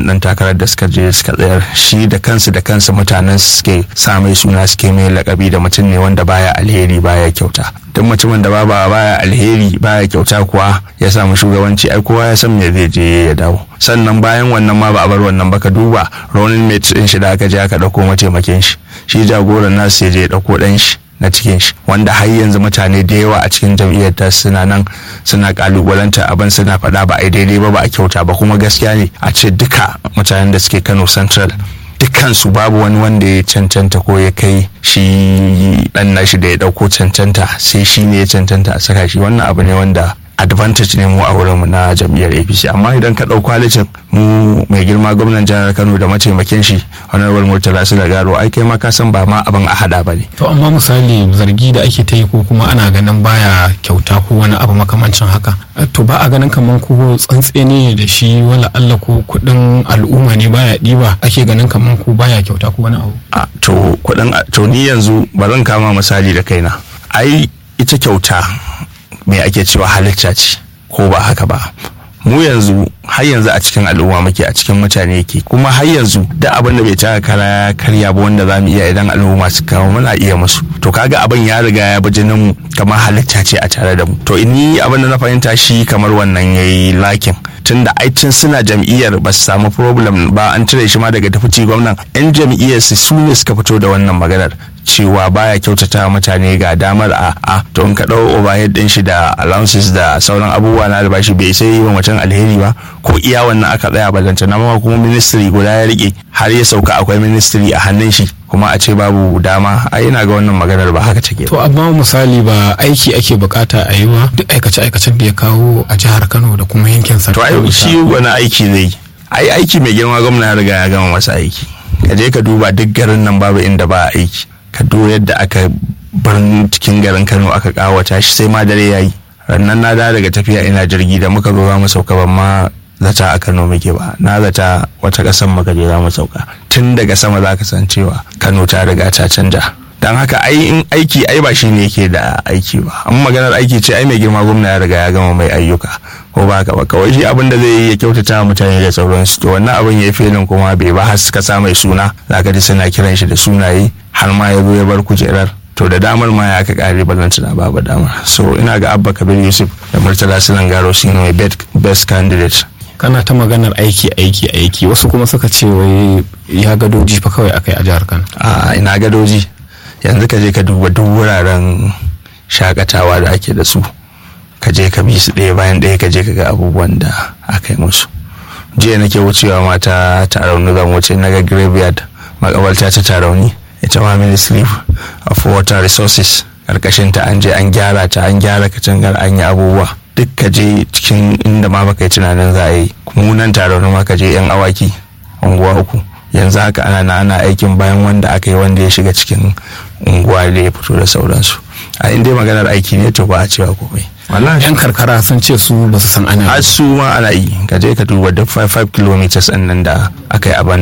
wannan dan takarar da suka je suka tsayar shi da kansu da kansu mutanen suke sa mai suna suke mai lakabi da mutum ne wanda baya alheri baya kyauta duk mutumin da baba baya alheri baya kyauta kuwa ya samu shugabanci ai kowa ya san me zai je ya dawo sannan bayan wannan ma ba a bar wannan ba ka duba ronin mate din shi da aka je aka dauko mataimakin shi shi jagoran nasu ya je ya dauko dan shi na cikin shi wanda har yanzu mutane da yawa a cikin jam'iyyar ta suna nan suna kalubalanta abin suna faɗa ba a daidai ba ba a kyauta ba kuma gaskiya ne a ce duka mutanen da suke Kano Central dukkansu babu wani wanda ya cancanta ko ya kai shi dan nashi da ya dauko cancanta sai shi ne ya cancanta a saka shi wannan abu ne wanda advantage ne mu a wurinmu na jam'iyyar apc amma idan ka ɗau kwalitin mu mai girma gwamnan jihar kano da mataimakin shi honorable murtala su da garo ai kai ma ka san ba ma abin a hada ba ne to amma misali zargi da ake ta yi ko kuma ana ganin baya kyauta ko wani abu makamancin haka to ba a ganin kamar ko tsantse ne da shi wala Allah ko kuɗin al'umma ne baya ɗiba ake ganin kamar ko baya kyauta ko wani abu a to kuɗin to ni yanzu ba zan kama misali da kaina ai ita kyauta me ake cewa halitta ce ko ba haka ba mu yanzu har yanzu a cikin al'umma muke a cikin mutane yake kuma har yanzu da abin da bai taka kara karya ba wanda za mu iya idan al'umma su kawo muna iya musu to kaga abin ya riga ya bi jinin mu kamar halitta ce a tare da mu to ni abin da na fahimta shi kamar wannan yayi lakin tunda aicin suna jam'iyyar ba su samu problem ba an cire shi ma daga tafici gwamnan yan jam'iyyar su su ne suka fito da wannan maganar cewa baya kyautata mutane ga damar a a to in ka dau overhead din shi da allowances da sauran abubuwa na albashi bai sai yi wa mutum alheri ba ko iya wannan aka tsaya balanta na ma kuma ministry guda ya rike har ya sauka akwai ministry a hannun shi kuma a ce babu dama a ina ga wannan maganar ba haka take to amma misali ba aiki ake bukata a yi wa duk aikace aikacen da ya kawo a jihar Kano da kuma yankin sa to ai shi wani aiki zai ai aiki mai girma gwamna ya riga ya gama masa aiki ka je ka duba duk garin nan babu inda ba aiki ka duba yadda aka bar cikin garin Kano aka kawata shi sai ma dare yayi rannan na da daga tafiya ina jirgi da muka zo za mu sauka ban ma zata a Kano muke ba na zata wata kasan muka je za mu sauka tun daga sama za ka san cewa Kano ta riga ta canja dan haka ai in aiki ai ba shi ne yake da aiki ba amma maganar aiki ce ai mai girma gwamna ya riga ya gama mai ayyuka ko ba ka ba kawai shi abin da zai yi ya kyautata mutane da sauransu to wannan abin ya filin kuma bai ba har suka sa mai suna zaka ji suna kiran shi da sunaye har ma ya zo ya bar kujerar to da damar ma ya aka kare balanta na babu damar so ina ga abba kabir yusuf da murtala silan garo su ne best candidate kana ta maganar aiki aiki aiki wasu kuma suka ce wai ya gadoji fa kawai akai a jihar kano a ina gadoji yanzu ka je ka duba duk wuraren shakatawa da ake da su ka je ka bi su ɗaya bayan ɗaya ka je ka ga abubuwan da aka yi musu jiya nake wucewa mata tarauni zan wuce na ga graveyard makabarta ta tarauni ita ma ministry of water resources karkashin ta an je an gyara ta an gyara katangar an yi abubuwa duk ka je cikin inda ma baka yi tunanin za a yi munan tarauni ma ka je yan awaki unguwa uku yanzu haka ana na ana aikin bayan wanda aka yi wanda ya shiga cikin unguwa da ya fito da sauransu a inda maganar aiki ne to ba a cewa komai yan karkara sun ce su ba su san ana har su ma ana yi ka je ka duba duk 5 km nan da aka yi a